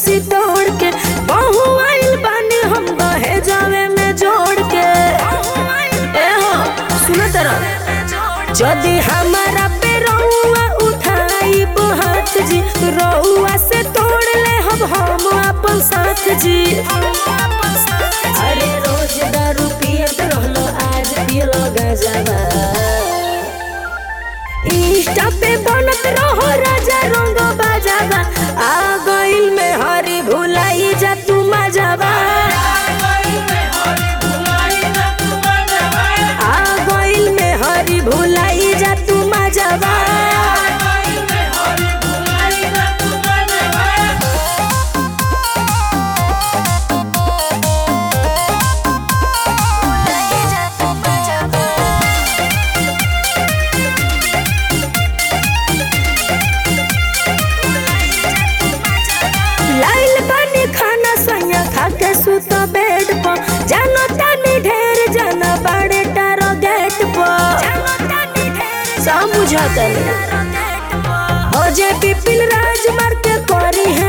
कुर्सी तोड़ के बहु आइल बानी हम दहे जावे में जोड़ के ए हो सुन तरह जदि हमारा पे रउआ उठाई हाथ जी रउआ से तोड़ ले हम हम अपन साथ जी अरे रोज दारू पियत रहलो आज पियलो गजबा इंस्टा पे बनत रहो राजा रंग बाजाबा आ गइल में हरी भुलाई जा तू मजाबा आ गइल में हरी भुलाई जा तू मजाबा लाइल बानी खाना सैया खा के सुत बेड पर जानो तानी ढेर जाना बाड़े टारो गेट पर सब बुझाता हो जे पिपिल राज मार के करी है